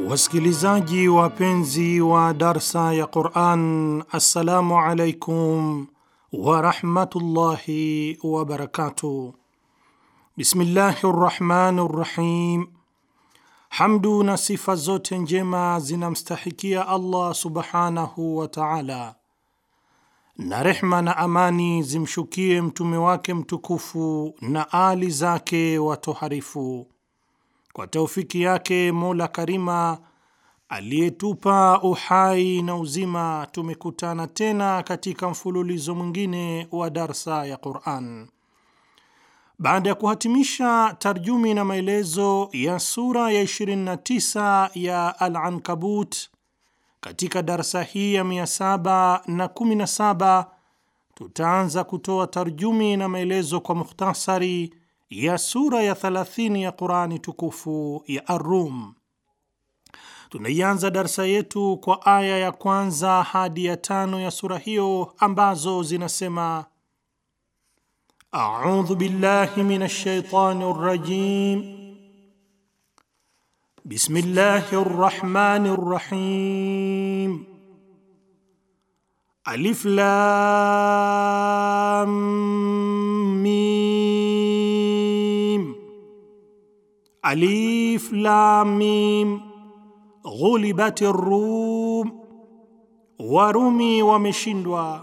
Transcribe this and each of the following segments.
Wasikilizaji wapenzi wa darsa ya Quran, assalamu alaikum warahmatullahi wabarakatuh. Bismillahi rrahmani rrahim. Hamdu na sifa zote njema zinamstahikia Allah subhanahu wa taala, na rehma na amani zimshukie mtume wake mtukufu na ali zake watoharifu. Kwa taufiki yake Mola Karima aliyetupa uhai na uzima, tumekutana tena katika mfululizo mwingine wa darsa ya Quran. Baada ya kuhatimisha tarjumi na maelezo ya sura ya 29 ya Al-Ankabut, katika darsa hii ya 717 tutaanza kutoa tarjumi na maelezo kwa mukhtasari ya sura ya 30 ya Qurani tukufu ya Ar-Rum. Tunaianza darsa yetu kwa aya ya kwanza hadi ya tano ya sura hiyo ambazo zinasema: A'udhu billahi minash shaitani rrajim. Bismillahir rahmanir rahim. Alif lam mim. Alif lam mim. Ghulibati Rum, Warumi wameshindwa.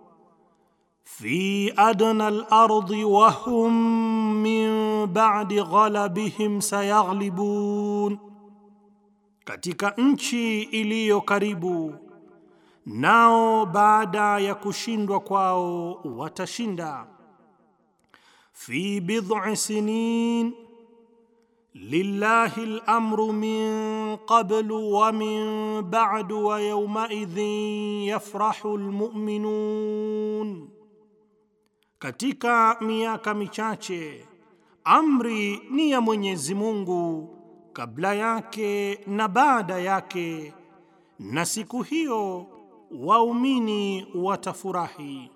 Fi adna al-ardi wa hum min ba'di ghalabihim sayaghlibun, katika nchi iliyo karibu nao baada ya kushindwa kwao watashinda. Fi bid'i sinin Lillahi al-amru min qablu wa min ba'du wa yawmaidhin yafrahu al-mu'minun, katika miaka michache amri ni ya Mwenyezi Mungu kabla yake na baada yake, na siku hiyo waumini watafurahi.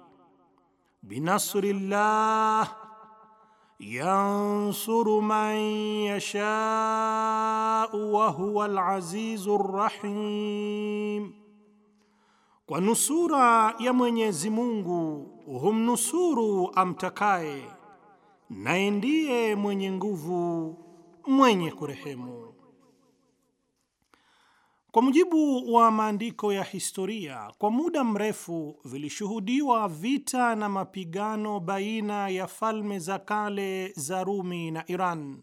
Binasrillah yansuru man yashau wa huwa alazizu rrahim, kwa nusura ya Mwenyezi Mungu humnusuru amtakaye, naye ndiye mwenye nguvu mwenye kurehemu. Kwa mujibu wa maandiko ya historia, kwa muda mrefu vilishuhudiwa vita na mapigano baina ya falme za kale za Rumi na Iran.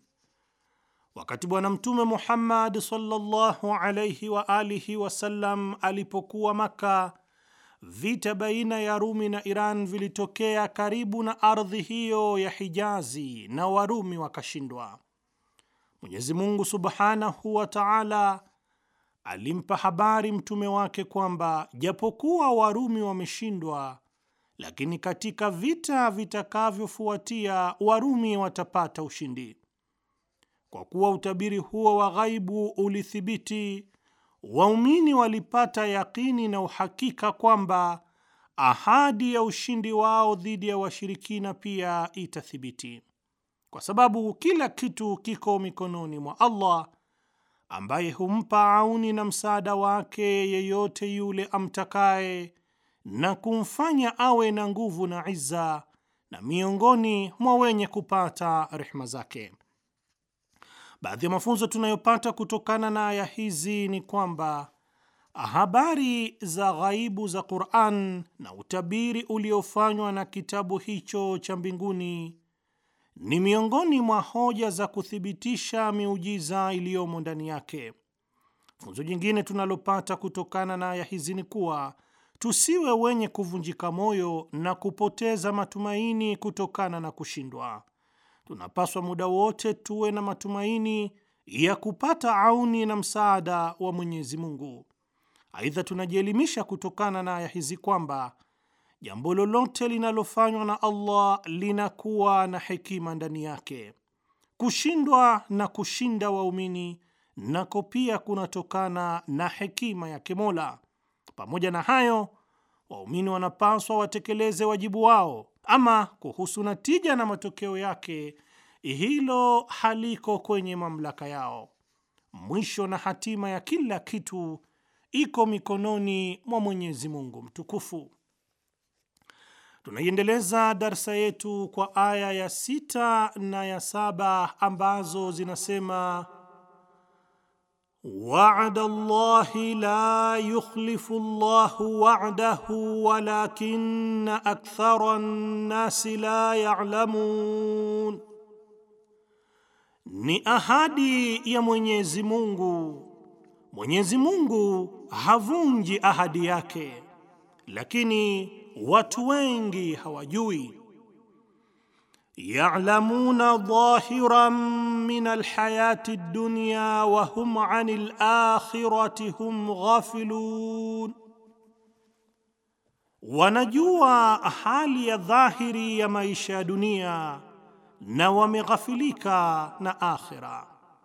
Wakati Bwana Mtume Muhammad sallallahu alayhi wa alihi wasallam alipokuwa Maka, vita baina ya Rumi na Iran vilitokea karibu na ardhi hiyo ya Hijazi na Warumi wakashindwa. Mwenyezi Mungu subhanahu wa ta'ala alimpa habari mtume wake kwamba japokuwa Warumi wameshindwa, lakini katika vita vitakavyofuatia Warumi watapata ushindi. Kwa kuwa utabiri huo wa ghaibu ulithibiti, waumini walipata yakini na uhakika kwamba ahadi ya ushindi wao dhidi ya washirikina pia itathibiti, kwa sababu kila kitu kiko mikononi mwa Allah ambaye humpa auni na msaada wake yeyote yule amtakaye na kumfanya awe na nguvu na izza na miongoni mwa wenye kupata rehma zake. Baadhi ya mafunzo tunayopata kutokana na aya hizi ni kwamba habari za ghaibu za Qur'an na utabiri uliofanywa na kitabu hicho cha mbinguni ni miongoni mwa hoja za kuthibitisha miujiza iliyomo ndani yake. Funzo jingine tunalopata kutokana na aya hizi ni kuwa tusiwe wenye kuvunjika moyo na kupoteza matumaini kutokana na kushindwa. Tunapaswa muda wote tuwe na matumaini ya kupata auni na msaada wa Mwenyezi Mungu. Aidha, tunajielimisha kutokana na aya hizi kwamba jambo lolote linalofanywa na Allah linakuwa na hekima ndani yake. Kushindwa na kushinda waumini nako pia kunatokana na hekima yake Mola. Pamoja na hayo, waumini wanapaswa watekeleze wajibu wao. Ama kuhusu natija na matokeo yake, hilo haliko kwenye mamlaka yao. mwisho na hatima ya kila kitu iko mikononi mwa Mwenyezi Mungu mtukufu. Tunaiendeleza darsa yetu kwa aya ya sita na ya saba ambazo zinasema Wa'ada Allahi la yukhlifu Allahu wa'dahu walakinna akthara an-nasi la ya'lamun, ni ahadi ya Mwenyezi Mungu. Mwenyezi Mungu havunji ahadi yake, lakini watu wengi hawajui. Ya'lamuna dhahiran min alhayati ad-dunya wa hum 'anil akhirati hum ghafilun, wanajua hali ya dhahiri ya maisha ya dunia na wameghafilika na akhira.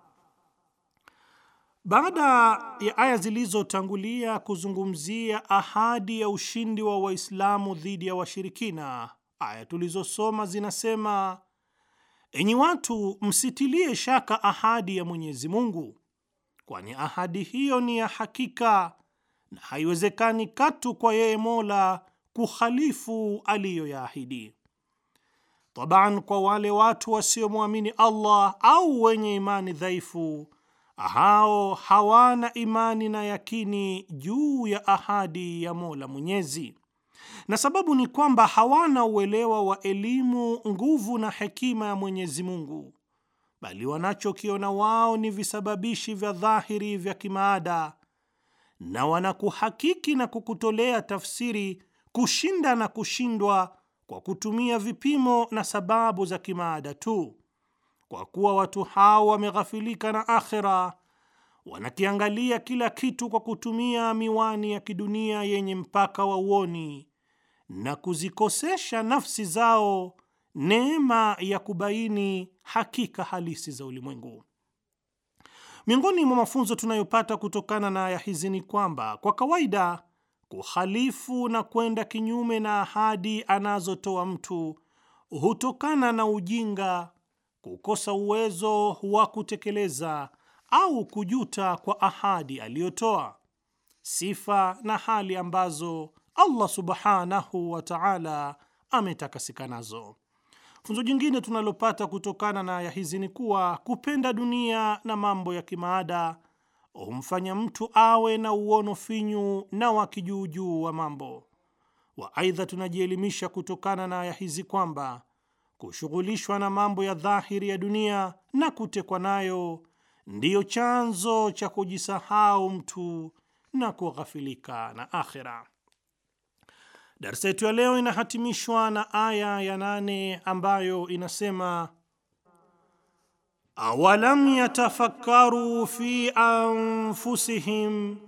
Baada ya aya zilizotangulia kuzungumzia ahadi ya ushindi wa Waislamu dhidi ya washirikina, aya tulizosoma zinasema: enyi watu, msitilie shaka ahadi ya Mwenyezi Mungu, kwani ahadi hiyo ni ya hakika na haiwezekani katu kwa yeye Mola kukhalifu aliyoyaahidi. Taban, kwa wale watu wasiomwamini Allah au wenye imani dhaifu hao hawana imani na yakini juu ya ahadi ya Mola Mwenyezi, na sababu ni kwamba hawana uelewa wa elimu, nguvu na hekima ya Mwenyezi Mungu, bali wanachokiona wao ni visababishi vya dhahiri vya kimaada, na wanakuhakiki na kukutolea tafsiri kushinda na kushindwa kwa kutumia vipimo na sababu za kimaada tu. Kwa kuwa watu hao wameghafilika na akhera, wanakiangalia kila kitu kwa kutumia miwani ya kidunia yenye mpaka wa uoni na kuzikosesha nafsi zao neema ya kubaini hakika halisi za ulimwengu. Miongoni mwa mafunzo tunayopata kutokana na aya hizi ni kwamba kwa kawaida kuhalifu na kwenda kinyume na ahadi anazotoa mtu hutokana na ujinga kukosa uwezo wa kutekeleza au kujuta kwa ahadi aliyotoa, sifa na hali ambazo Allah subhanahu wa ta'ala ametakasika nazo. Funzo jingine tunalopata kutokana na aya hizi ni kuwa kupenda dunia na mambo ya kimaada humfanya mtu awe na uono finyu na wa kijuujuu wa mambo wa. Aidha, tunajielimisha kutokana na aya hizi kwamba kushughulishwa na mambo ya dhahiri ya dunia na kutekwa nayo ndiyo chanzo cha kujisahau mtu na kughafilika na akhira. Darsa yetu ya leo inahatimishwa na aya ya nane ambayo inasema awalam yatafakkaru fi anfusihim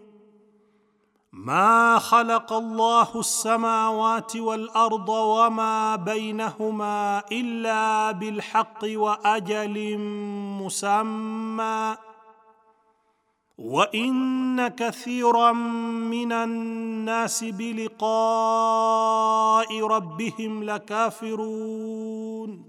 ma khalaqa Allahu as-samawati wal arda wama bainahuma illa bilhaqqi wa ajalin musamma wa inna kathiran minan nasi biliqa'i rabbihim lakafirun,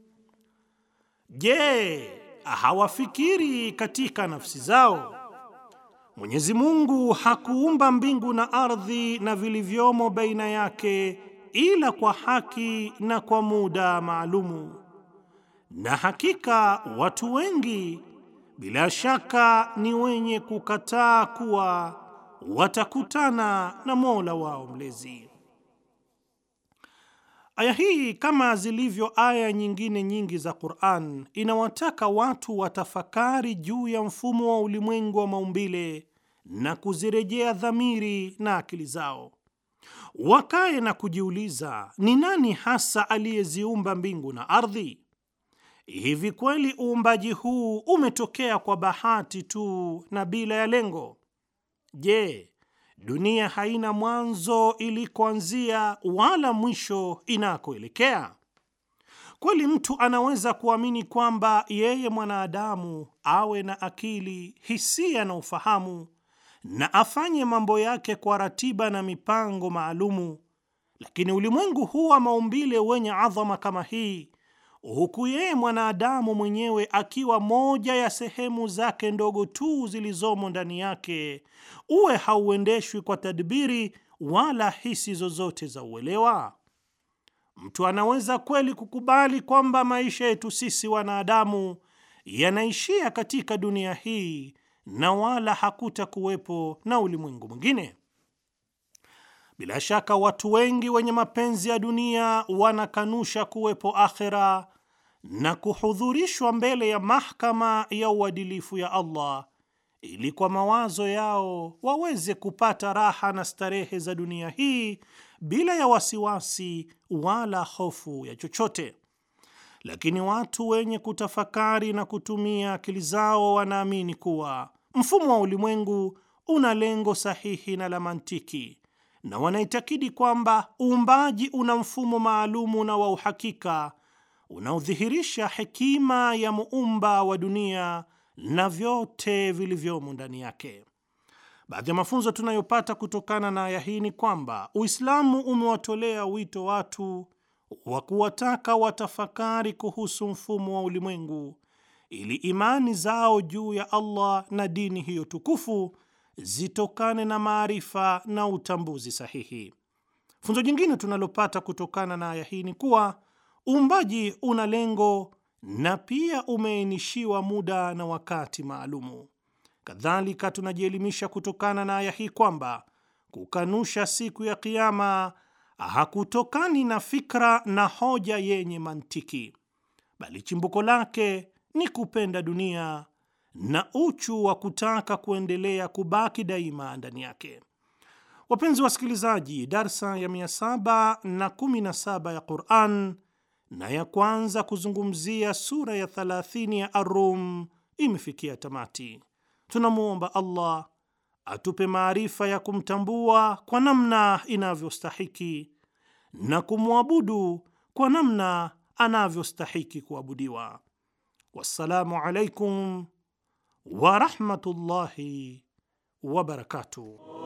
Je, hawafikiri katika nafsi zao Mwenyezi Mungu hakuumba mbingu na ardhi na vilivyomo baina yake ila kwa haki na kwa muda maalumu, na hakika watu wengi bila shaka ni wenye kukataa kuwa watakutana na Mola wao mlezi. Aya hii kama zilivyo aya nyingine nyingi za Qur'an inawataka watu watafakari juu ya mfumo wa ulimwengu wa maumbile na kuzirejea dhamiri na akili zao, wakae na kujiuliza ni nani hasa aliyeziumba mbingu na ardhi? Hivi kweli uumbaji huu umetokea kwa bahati tu na bila ya lengo? Je, dunia haina mwanzo ilikoanzia wala mwisho inakoelekea? Kweli mtu anaweza kuamini kwamba yeye mwanadamu awe na akili, hisia na ufahamu na afanye mambo yake kwa ratiba na mipango maalumu, lakini ulimwengu huu wa maumbile wenye adhama kama hii huku yeye mwanadamu mwenyewe akiwa moja ya sehemu zake ndogo tu zilizomo ndani yake, uwe hauendeshwi kwa tadbiri wala hisi zozote za uelewa? Mtu anaweza kweli kukubali kwamba maisha yetu sisi wanadamu yanaishia katika dunia hii na wala hakuta kuwepo na ulimwengu mwingine? Bila shaka watu wengi wenye mapenzi ya dunia wanakanusha kuwepo akhera na kuhudhurishwa mbele ya mahakama ya uadilifu ya Allah ili kwa mawazo yao waweze kupata raha na starehe za dunia hii bila ya wasiwasi wala hofu ya chochote. Lakini watu wenye kutafakari na kutumia akili zao wanaamini kuwa mfumo wa ulimwengu una lengo sahihi na la mantiki, na wanaitakidi kwamba uumbaji una mfumo maalumu na wa uhakika unaodhihirisha hekima ya muumba wa dunia na vyote vilivyomo ndani yake. Baadhi ya mafunzo tunayopata kutokana na aya hii ni kwamba Uislamu umewatolea wito watu wa kuwataka watafakari kuhusu mfumo wa ulimwengu ili imani zao juu ya Allah na dini hiyo tukufu zitokane na maarifa na utambuzi sahihi. Funzo jingine tunalopata kutokana na aya hii ni kuwa uumbaji una lengo na pia umeainishiwa muda na wakati maalumu. Kadhalika, tunajielimisha kutokana na aya hii kwamba kukanusha siku ya Kiama hakutokani na fikra na hoja yenye mantiki, bali chimbuko lake ni kupenda dunia na uchu wa kutaka kuendelea kubaki daima ndani yake. Wapenzi wasikilizaji, darsa ya 717 ya Quran na ya kwanza kuzungumzia sura ya 30 ya Ar-Rum imefikia tamati. Tunamwomba Allah atupe maarifa ya kumtambua kwa namna inavyostahiki na kumwabudu kwa namna anavyostahiki kuabudiwa. Wassalamu alaikum wa rahmatullahi wa barakatuh.